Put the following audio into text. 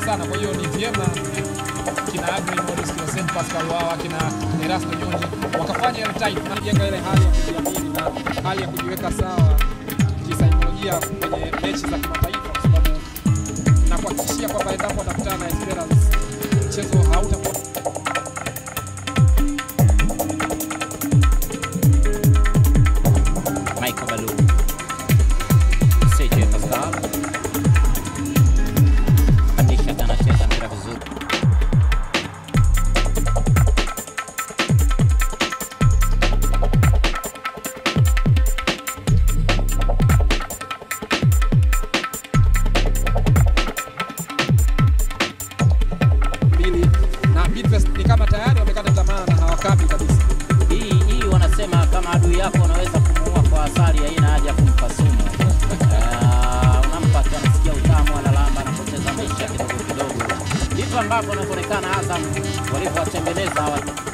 sana. Kwa hiyo ni vyema kina Abraham Modest, kina Saint Pascal wao, kina Erasto Nyoni wakafanya ile tight, wanajenga ile hali ya kujiamini na hali ya kujiweka sawa kisaikolojia kwenye mechi za kimataifa, kwa sababu na kuhakikishia kwamba endapo watakutana na Esperance mchezo hautakuwa Michael Balou, CJ Pascal, Atisha anacheza mpira vizuri. mbili na Bidvest ni kama tayari wamekata tamaa na hawakabi kabisa. Hii hii wanasema kama adui yako unaweza kumuua kwa asali, haina haja ya kumpa sumu. Ah, Unampa tu anasikia utamu, analamba, anapoteza maisha kidogo kidogo. Ndivyo ambavyo wanavyoonekana Azam walivyowatengeneza hawa